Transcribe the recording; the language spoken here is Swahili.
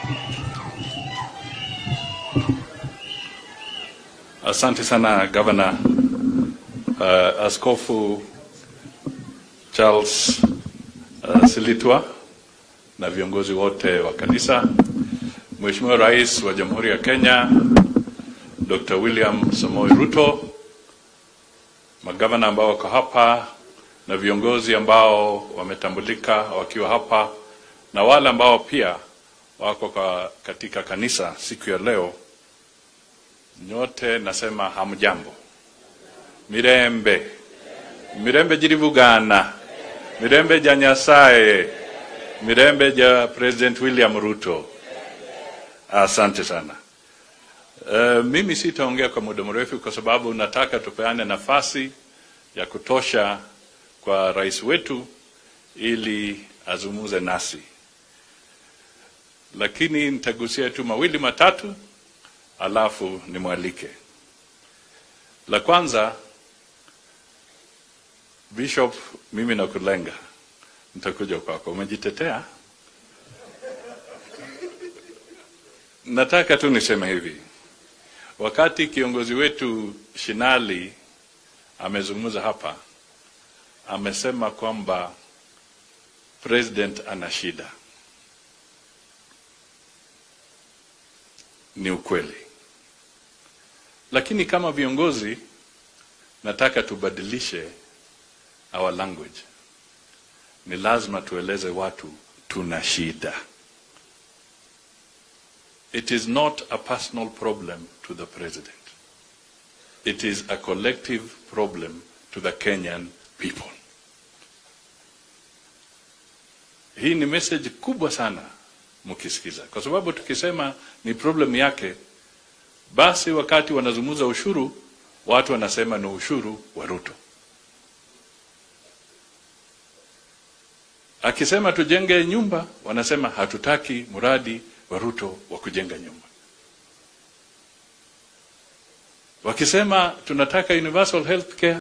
Asante sana gavana. Uh, Askofu Charles uh, Silitwa na viongozi wote wa kanisa, Mheshimiwa Rais wa Jamhuri ya Kenya Dr. William Samoei Ruto, magavana ambao wako hapa na viongozi ambao wametambulika wakiwa hapa na wale ambao pia wako kwa katika kanisa siku ya leo, nyote nasema hamjambo. Mirembe mirembe jirivugana mirembe ja Nyasaye mirembe ja President William Ruto. Asante sana. Uh, mimi sitaongea kwa muda mrefu kwa sababu nataka tupeane nafasi ya kutosha kwa rais wetu ili azungumze nasi, lakini nitagusia tu mawili matatu, alafu nimwalike. La kwanza, Bishop, mimi nakulenga, nitakuja kwako. Umejitetea? Nataka tu niseme hivi, wakati kiongozi wetu Shinali amezungumza hapa, amesema kwamba president ana shida. Ni ukweli, lakini kama viongozi nataka tubadilishe our language. Ni lazima tueleze watu tuna shida. It is not a personal problem to the president. It is a collective problem to the Kenyan people. Hii ni message kubwa sana mkisikiza, kwa sababu tukisema ni problem yake, basi wakati wanazungumza ushuru, watu wanasema ni ushuru wa Ruto. Akisema tujenge nyumba, wanasema hatutaki mradi wa Ruto wa kujenga nyumba. Wakisema tunataka universal health care